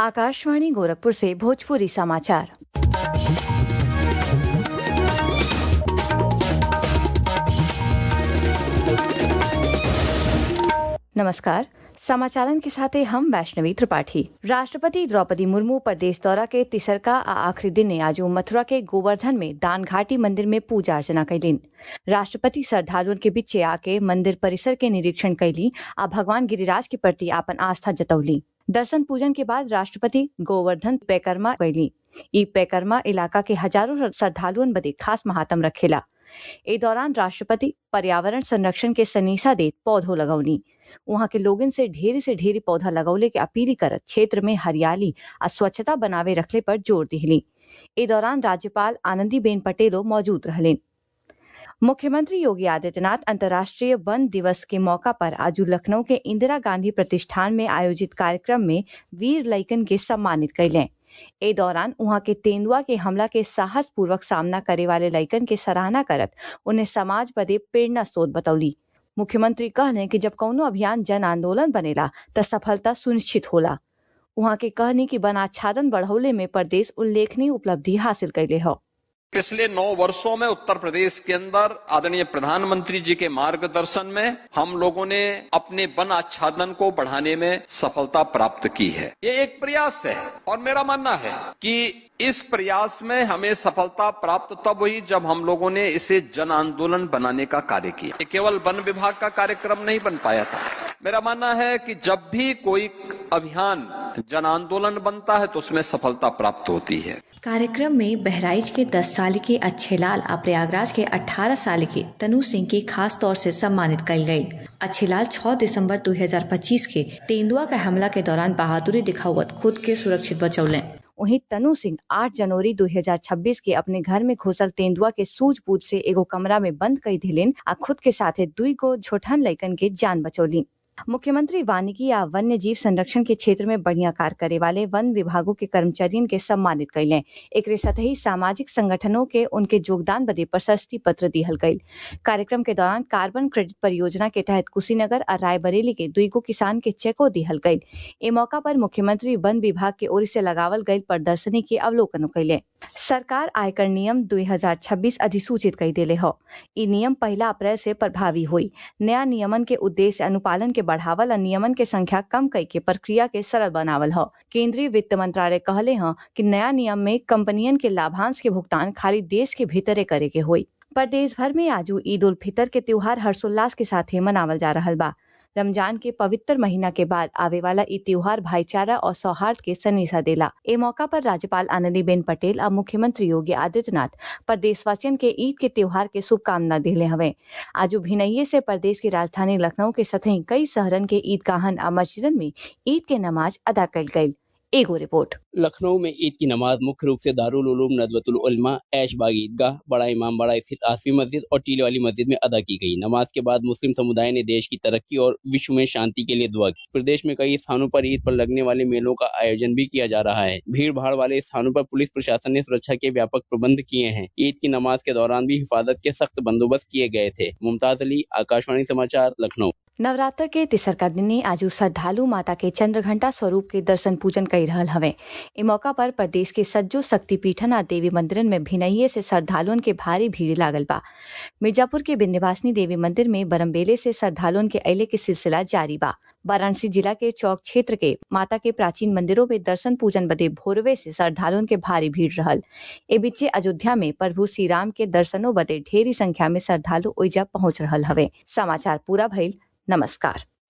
आकाशवाणी गोरखपुर से भोजपुरी समाचार नमस्कार समाचारन के साथे हम वैष्णवी त्रिपाठी राष्ट्रपति द्रौपदी मुर्मू प्रदेश दौरा के तिसरका आ आखिरी दिने आज मथुरा के गोवर्धन में दान घाटी मंदिर में पूजा अर्चना कैलीन राष्ट्रपति श्रद्धालुओं के बीचे आके मंदिर परिसर के निरीक्षण कैली आ भगवान गिरिराज के प्रति आपन आस्था जतौली दर्शन पूजन के बाद राष्ट्रपति गोवर्धन पैकर्मा कैली ई पैकर्मा इलाका के हजारों श्रद्धालुओं बदे खास महात्म रखेला ए दौरान राष्ट्रपति पर्यावरण संरक्षण के सनीसा देत पौधों लगौनी वहाँ के लोगन से ढेरी से ढेरी पौधा लगौले के अपील करत क्षेत्र में हरियाली आ स्वच्छता बनावे रखले पर जोर दिहली ए दौरान राज्यपाल आनंदीबेन पटेलो मौजूद रहलेन मुख्यमंत्री योगी आदित्यनाथ अंतर्राष्ट्रीय वन दिवस के मौका पर आज लखनऊ के इंदिरा गांधी प्रतिष्ठान में आयोजित कार्यक्रम में वीर लैकन के सम्मानित कैलें ए दौरान वहाँ के तेंदुआ के हमला के साहस पूर्वक सामना करे वाले लैकन के सराहना करत उन्हें समाज बदे प्रेरणा स्रोत बतौली मुख्यमंत्री कहने कि जब कौनो अभियान जन आंदोलन बनेला त सफलता सुनिश्चित होला वहाँ के कहनी कि वन आच्छादन बढ़ौले में प्रदेश उल्लेखनीय उपलब्धि हासिल कैले हो पिछले नौ वर्षों में उत्तर प्रदेश के अंदर आदरणीय प्रधानमंत्री जी के मार्गदर्शन में हम लोगों ने अपने वन आच्छादन को बढ़ाने में सफलता प्राप्त की है ये एक प्रयास है और मेरा मानना है कि इस प्रयास में हमें सफलता प्राप्त तब हुई जब हम लोगों ने इसे जन आंदोलन बनाने का कार्य किया ये केवल वन विभाग का कार्यक्रम नहीं बन पाया था मेरा मानना है कि जब भी कोई अभियान जन आंदोलन बनता है तो उसमें सफलता प्राप्त होती है कार्यक्रम में बहराइच के 10 साल के अच्छे लाल और प्रयागराज के 18 साल के तनु सिंह की खास तौर से सम्मानित कल गई अच्छे लाल 6 दिसंबर 2025 के तेंदुआ का हमला के दौरान बहादुरी दिखावत खुद के सुरक्षित बचौले वहीं तनु सिंह 8 जनवरी 2026 के अपने घर में घुसल तेंदुआ के सूझबूझ से एगो कमरा में बंद कई दिलेन आ खुद के साथे दुई गो छोटन लैकन के जान बचौली मुख्यमंत्री वानिकी या वन्य जीव संरक्षण के क्षेत्र में बढ़िया कार्य करे वाले वन विभागों के कर्मचारियों के सम्मानित कैले एक सतही सामाजिक संगठनों के उनके योगदान बदे प्रशस्ति पत्र दिहल गयी कार्यक्रम के दौरान कार्बन क्रेडिट परियोजना के तहत कुशीनगर और रायबरेली के दुईगो किसान के चेको दिहल गयी ए मौका पर मुख्यमंत्री वन विभाग के ओर से लगावल गयी प्रदर्शनी के अवलोकन कैले सरकार आयकर नियम 2026 अधिसूचित कर दिले हो ई नियम पहला अप्रैल से प्रभावी हुई नया नियमन के उद्देश्य अनुपालन के बढ़ावल और नियमन के संख्या कम कई के प्रक्रिया के सरल बनावल हो केंद्रीय वित्त मंत्रालय कहले हैं कि नया नियम में कंपनियन के लाभांश के भुगतान खाली देश के भीतरे करे के हुई प्रदेश भर में आज ईद उल फितर के त्योहार हर्षोल्लास के साथ मनावल जा रहा बा रमजान के पवित्र महीना के बाद आवे वाला ई त्योहार भाईचारा और सौहार्द के सनेसा देला ए मौका पर राज्यपाल आनंदीबेन पटेल और मुख्यमंत्री योगी आदित्यनाथ प्रदेशवासियन के ईद के त्योहार के शुभकामना दिले हवे आज भिनइये से प्रदेश की राजधानी लखनऊ के सतही कई शहरन के ईदगाहन और मस्जिदन में ईद के नमाज अदा कल गयी एगो रिपोर्ट लखनऊ में ईद की नमाज मुख्य रूप से दारुल उलूम नदवतुल उलमा ऐशबाग ईदगाह बड़ा इमाम बड़ा स्थित आसफी मस्जिद और टीले वाली मस्जिद में अदा की गई नमाज के बाद मुस्लिम समुदाय ने देश की तरक्की और विश्व में शांति के लिए दुआ की प्रदेश में कई स्थानों पर ईद पर लगने वाले मेलों का आयोजन भी किया जा रहा है भीड़ भाड़ वाले स्थानों पर पुलिस प्रशासन ने सुरक्षा के व्यापक प्रबंध किए हैं ईद की नमाज के दौरान भी हिफाजत के सख्त बंदोबस्त किए गए थे मुमताज अली आकाशवाणी समाचार लखनऊ नवरात्र के तिसरका दिन आज श्रद्धालु माता के चंद्र घंटा स्वरूप के दर्शन पूजन कर रहा हवे ए मौका पर प्रदेश के सज्जो शक्तिपीठन आ देवी मंदिरन में भिनइये से श्रद्धालुओं के भारी भीड़ लागल बा मिर्जापुर के विंध्यवासिनी देवी मंदिर में बरमबेले से श्रद्धालुओं के अले के सिलसिला जारी बा वाराणसी जिला के चौक क्षेत्र के माता के प्राचीन मंदिरों में दर्शन पूजन बदे भोरवे से श्रद्धालुओं के भारी भीड़ रहल ए बीचे अयोध्या में प्रभु श्री राम के दर्शनों बदे ढेरी संख्या में श्रद्धालु ओइजा पहुंच रहल हवे समाचार पूरा भइल नमस्कार